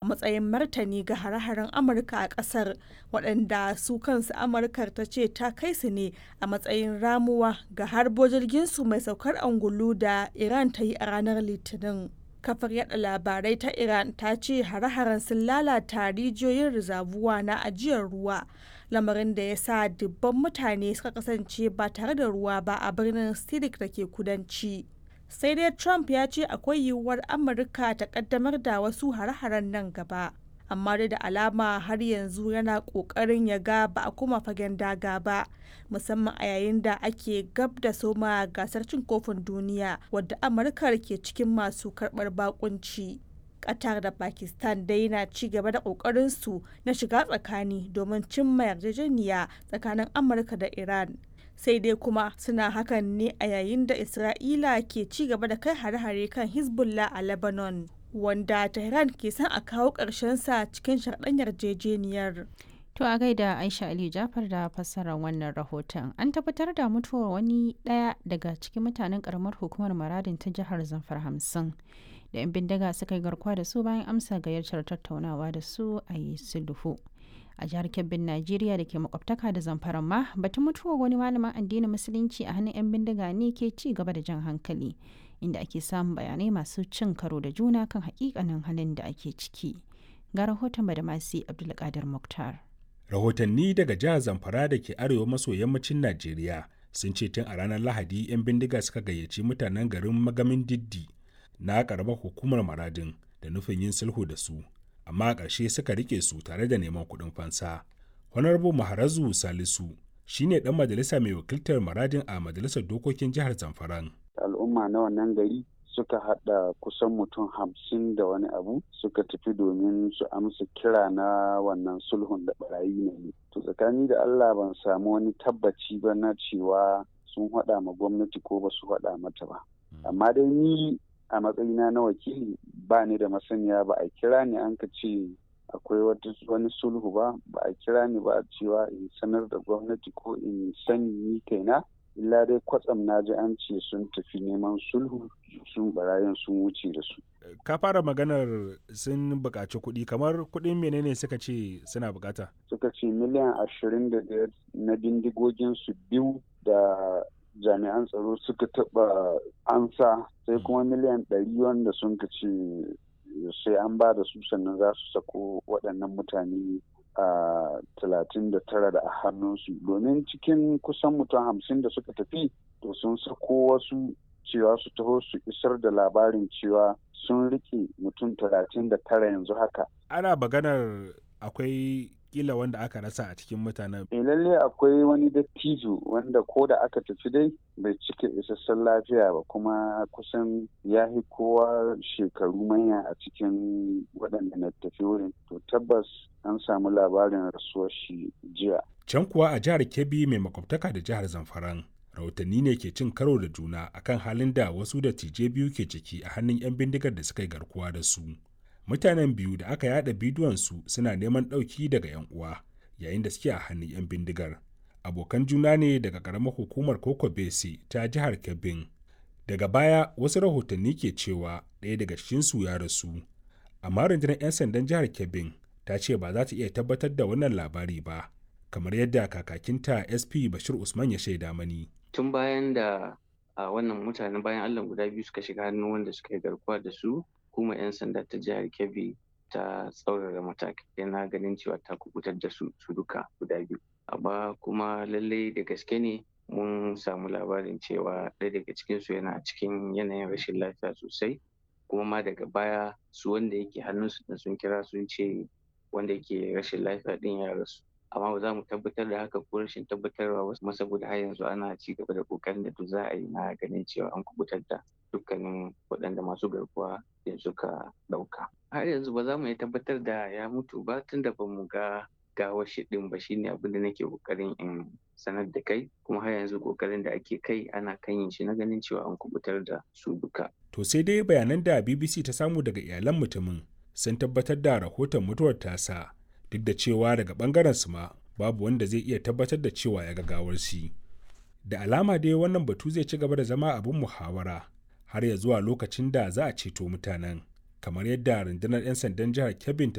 matsayin martani ga hare-haren Amurka a ƙasar waɗanda su kansu Amurkar ta ce ta kai su ne a matsayin ramuwa ga harbo jirginsu mai saukar angulu da Iran ta yi a ranar Litinin. Kafar yada labarai ta Iran ta ce hare-haren sun lalata rijiyoyin rizabuwa na ajiyar ruwa, lamarin da ya sa dubban mutane suka kasance ba tare da ruwa ba a birnin Sidik da ke kudanci. Sai dai Trump ya ce akwai yiwuwar Amurka ta kaddamar da wasu hare-haren nan gaba. Amma dai da alama har yanzu yana ƙoƙarin ya ga ba a kuma fagen daga ba, musamman a yayin da ake gab da soma gasar cin kofin duniya wadda Amurka ke cikin masu karɓar bakunci. Qatar da Pakistan dai na ci gaba da ƙoƙarinsu na shiga tsakani domin cimma yarjejeniya tsakanin Amurka da Iran. Sai dai kuma suna hakan ne a yayin da Isra'ila ke ci gaba da kai hare-hare kan Hezbollah a Lebanon, wanda Tehran ke son a kawo sa cikin sharɗan yarjejeniyar. To a gaida Aisha Ali Jafar da fassarar wannan rahoton. An tabbatar da mutuwar wani ɗaya daga cikin mutanen ƙaramar hukumar Maradin ta jihar Zamfara hamsin. Da 'yan bindiga suka yi garkuwa da su bayan amsa gayyatar tattaunawa da su a yi sulhu. A jihar Kebbin Najeriya da ke makwabtaka da Zamfara ma batun mutuwar wani malamin addinin Musulunci a hannun 'yan bindiga ne ke ci gaba da jan hankali. Inda ake samun bayanai masu cin karo da juna kan hakikanin halin da ake ciki. Ga rahoton Badamasi Abdulkadir Muktar. rahotanni daga jihar zamfara da ke arewa maso yammacin najeriya sun ce tun a ranar lahadi 'yan bindiga suka gayyaci mutanen garin magamin diddi na karamar hukumar maradin da nufin yin sulhu da su amma a ƙarshe suka rike su tare da neman kuɗin fansa honorable maharazu salisu shine dan majalisa mai wakiltar maradin a majalisar dokokin jihar zamfaran al'umma na wannan gari suka hada kusan mutum hamsin da wani abu suka tafi domin su amsa kira na wannan sulhun da barayi ne to tsakani da allah ban samu wani tabbaci ba na cewa sun hada ma gwamnati ko ba su hada mata ba amma dai ni a matsayina na wakili ba ni da masaniya ba a kira ni an ka ce akwai wani sulhu ba ba a kira ni ba a cewa in sanar da gwamnati ko in sani ni kaina illa dai kwatsam na ji an ce sun tafi neman sulhu sun barayin sun wuce da su. Ka fara maganar sun buƙaci kuɗi kamar kuɗin menene suka ce suna buƙata? Suka ce miliyan ashirin da biyar na bindigogin su biyu da jami'an tsaro suka taɓa ansa sai kuma miliyan ɗari wanda sun ka ce sai an ba da su sannan za su sako waɗannan mutane a talatin da tara da a hannunsu domin cikin kusan mutum hamsin da suka tafi to sun sako wasu cewa su taho su isar da labarin cewa sun rike mutum talatin da tara yanzu haka ana maganar akwai kila wanda aka rasa a cikin mutanen. E lalle akwai wani dattijo wanda ko da aka tafi dai bai cika isassun lafiya ba kuma kusan ya fi kowa shekaru manya a cikin waɗanda na tafi wurin. To tabbas an samu labarin rasuwar shi jiya. Can kuwa a jihar Kebbi mai makwabtaka da jihar Zamfaran. Rahotanni ne ke cin karo da juna akan halin da wasu dattijai biyu ke ciki a hannun 'yan bindigar da suka yi garkuwa da su. mutanen biyu da aka yada bidiyonsu suna neman ɗauki daga 'yan uwa yayin da suke a hannun 'yan bindigar abokan juna ne daga ƙaramar hukumar koko bese ta jihar kebbin daga baya wasu rahotanni ke cewa ɗaya daga cikinsu ya rasu amma rundunar 'yan sandan jihar kebbin ta ce ba za ta iya tabbatar da wannan labari ba kamar yadda kakakinta sp bashir usman ya shaida mani tun bayan da a wannan mutanen bayan allah guda biyu suka shiga hannun wanda suka yi garkuwa da su hukumar 'yan sanda ta jihar kebbi ta tsaurara matakai na ganin cewa ta kubutar da su su duka guda biyu amma kuma lallai da gaske ne mun samu labarin cewa ɗaya daga cikinsu yana cikin yanayin rashin lafiya sosai kuma ma daga baya su wanda yake hannunsu da sun kira sun ce wanda yake rashin lafiya ɗin ya rasu amma ba za mu tabbatar da haka ko rashin tabbatarwa ba kuma saboda har yanzu ana ci gaba da kokarin da duk za a yi na ganin cewa an kubutar da dukkanin waɗanda masu garkuwa da suka ɗauka. Har yanzu ba za mu iya tabbatar da ya mutu ba tun da ba mu ga gawar shi ɗin ba shine abin da nake kokarin in sanar da kai kuma har yanzu kokarin da ake kai ana kan yin shi na ganin cewa an kubutar da su duka. To sai dai bayanan da BBC ta samu daga iyalan mutumin sun tabbatar da rahoton mutuwar tasa duk da cewa daga bangaren su ma babu wanda zai iya tabbatar da cewa ya ga gawar shi. Da alama dai wannan batu zai ci gaba da zama abin muhawara har ya zuwa lokacin da za a ceto mutanen kamar yadda rundunar 'yan sandan jihar Kebbi ta